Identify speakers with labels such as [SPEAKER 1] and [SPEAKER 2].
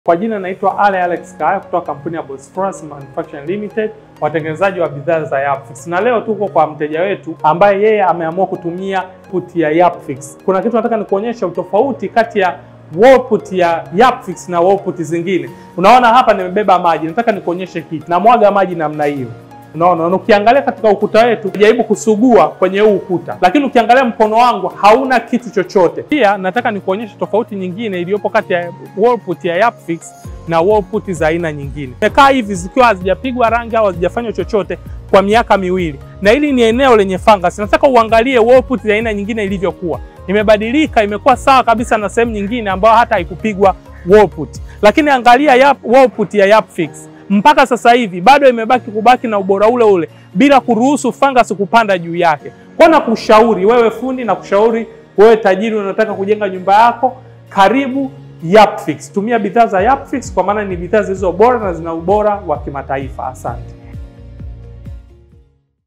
[SPEAKER 1] Kwa jina naitwa Ale Alex Kaya kutoka kampuni ya Bosphorus Manufacturing Limited, watengenezaji wa bidhaa za Yapfix. Na leo tuko kwa mteja wetu ambaye yeye ameamua kutumia put ya Yapfix. Kuna kitu nataka nikuonyesha utofauti kati ya wall put ya Yapfix na wall put zingine. Unaona hapa nimebeba maji, nataka nikuonyeshe kitu. Namwaga maji namna hiyo. Unaona, na ukiangalia katika ukuta wetu jaribu kusugua kwenye huu ukuta, lakini ukiangalia mkono wangu hauna kitu chochote. Pia nataka nikuonyeshe tofauti nyingine iliyopo kati ya wall put ya Yapfix na wall put za aina nyingine. Imekaa hivi zikiwa hazijapigwa rangi au hazijafanywa chochote kwa miaka miwili, na hili ni eneo lenye fungus. Nataka uangalie wall put ya aina nyingine ilivyokuwa, imebadilika, imekuwa sawa kabisa na sehemu nyingine ambayo hata haikupigwa wall put. Lakini angalia yap, wall put ya Yapfix mpaka sasa hivi bado imebaki kubaki na ubora ule ule bila kuruhusu fungus kupanda juu yake. Kwa na kushauri wewe fundi na kushauri wewe tajiri unataka kujenga nyumba yako, karibu Yapfix. Tumia bidhaa za Yapfix kwa maana ni bidhaa zilizo bora na zina ubora wa kimataifa. Asante.